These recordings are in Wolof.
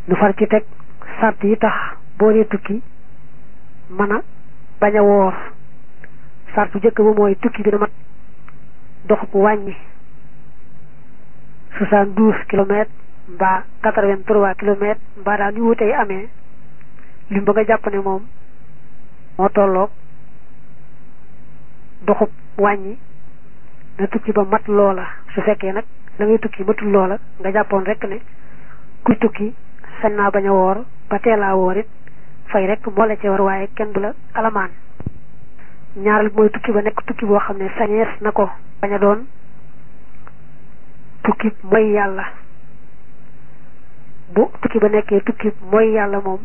nu far ci teg sart yi tax boo dee tukki mën a bañ a woor sart bu njëkk ba mooy tukki bi na mat doxub wàññi soixante-douze kilomètres mbaa quatre-vingt-trois kilomètres mbaa daal ñu wutey amee lim ba nga jàpp ne moom moo tolloog doxub wàññi na tukki ba mat loola su fekkee nag la ngay tukki matul loola nga jàppoon rek ne kuy tukki sañ naa bañ a woor ba teelaa woor it fay rek moo la ci war waaye kenn du la alamaan ñaaral mooy tukki ba nekk tukki boo xam ne sañees na ko bañ a doon tukki mooy yàlla bu tukki ba nekkee tukki mooy yàlla moom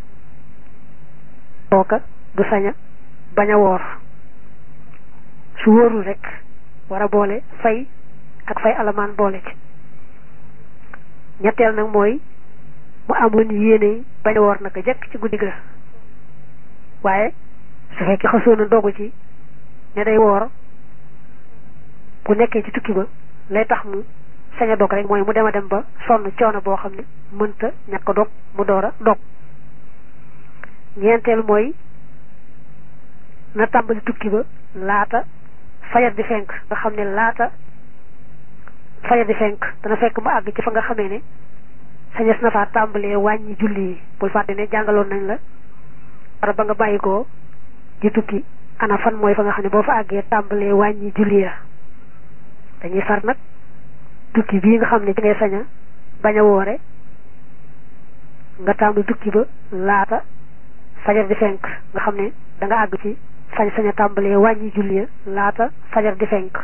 kooka du saña bañ a woor su wóorul rek war a boole fay ak fay alamaan boole ci ñetteel nag mooy mu amoon yéene bañ a woor naka jekk ci guddi ga waaye su fekkee xasoon na dogu ci ne day woor bu nekkee ci tukki ba lay tax mu sañ a dog rek mooy mu dem a dem ba sonn coono boo xam ne mënta ñàkk a dog mu door a dog ñeenteel mooy na tàmbali tukki ba laata fajar di fenk nga xam ne laata fajar di fenk dana fekk mu àgg ci fa nga xamee ne sañes na faa tàmbalee wàññi julli yi bul fàtte ne jàngaloon nañ la wara ba nga bàyyi ko di tukki ana fan mooy fa nga xam ne boo fa àggee tàmbalee wàññi julli ya dañuy far nag tukki bii nga xam ne ci ngay sañ a bañ a woore nga tàmbali tukki ba laata fajar di fenk nga xam ne da nga àgg ci sañ sañ a tàmbalee wàññi julli ya laata fajar di fenk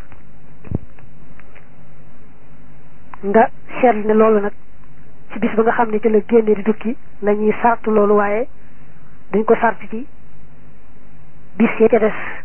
nga seetlu ne loolu nag ci bis ba nga xam ne ci la génne di tukki la ñuy sartu loolu waaye duñ ko sart ci bis ya ca des